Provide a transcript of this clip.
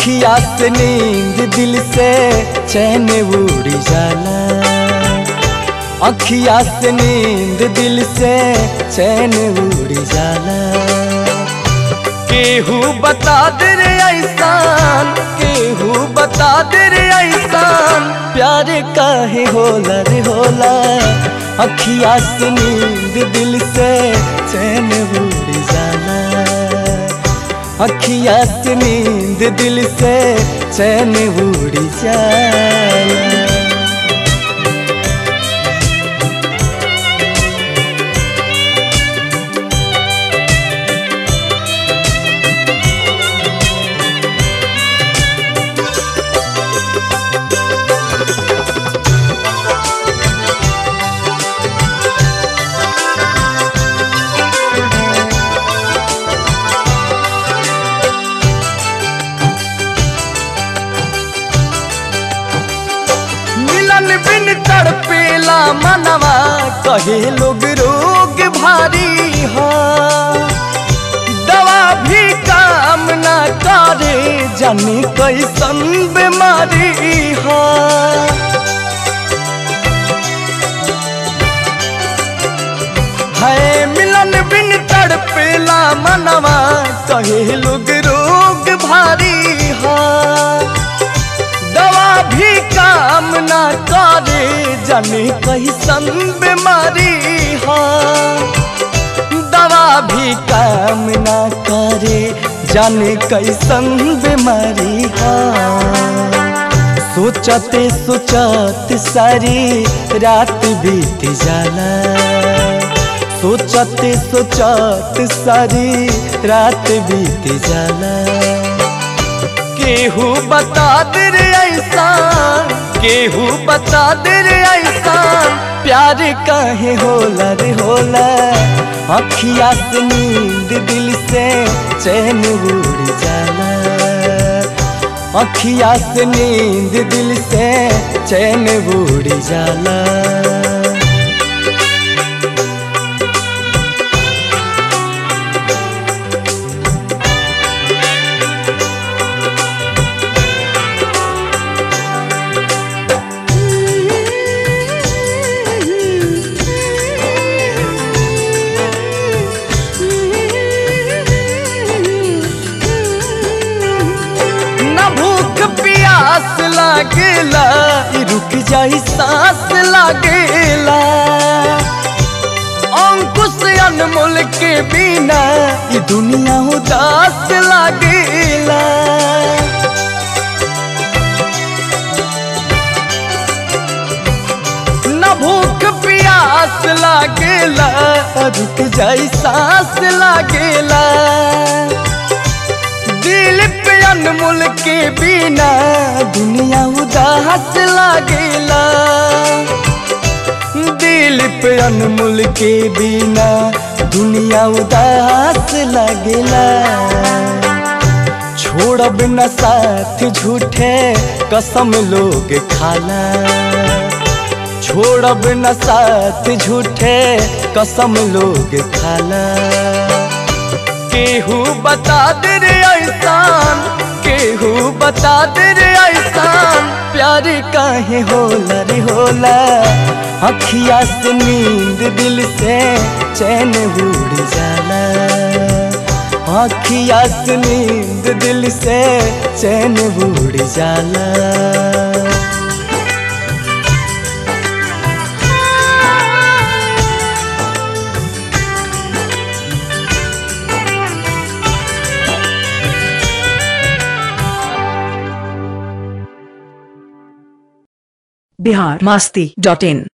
अखिया से नींद दिल से चैन उड़ी जाला अखिया से नींद दिल से चैन उड़ी जाला केहू बता दे रे ऐसान केहू बता दे रे ऐसान प्यार काहे होला रे होला अखिया से नींद दिल से चैन उड़ जाला अखिया से नींद दिल से चैन उड़ जाला मिलन बिन तड़पेला मनवा कहे लोग रोग भारी हो दवा भी काम ना करे जाने कैसन बीमारी हो है मिलन बिन तड़पेला मनवा कहे लोग रोग भारी हो दवा भी काम ना करे जाने कैसन बीमारी हो दवा भी काम ना करे जाने कैसन बीमारी हो सोचते सोचत सारी रात बीत जाला सोचते सोचत सारी रात बीत जाला केहू बता दे रे ऐसान केहू बता दे रे ऐसान प्यार काहे होला रे होला अखिया से नींद दिल से चैन उड़ जाला अखिया से नींद दिल से चैन उड़ जाला न भूख प्यास लागेला इ रुक जाई सांस लागेला अंकुश अनमोल के बिना इ दुनिया उदास लागेला न भूख प्यास लागेला रुक जाई सांस लागेला दिल पे अनमोल के बिना दुनिया उदास लागेला दिल पे अनमोल के बिना दुनिया उदास लागेला छोड़ब न साथ झूठे कसम लोग खाला छोड़ब न साथ झूठे कसम लोग खाला केहू बता दे रे ऐसान केहू बता दे रे ऐसान प्यार काहे होला रे होला अखिया से नींद दिल से चैन उड़ जाला अखिया से नींद दिल से चैन उड़ जाला बिहार मस्ती डॉट इन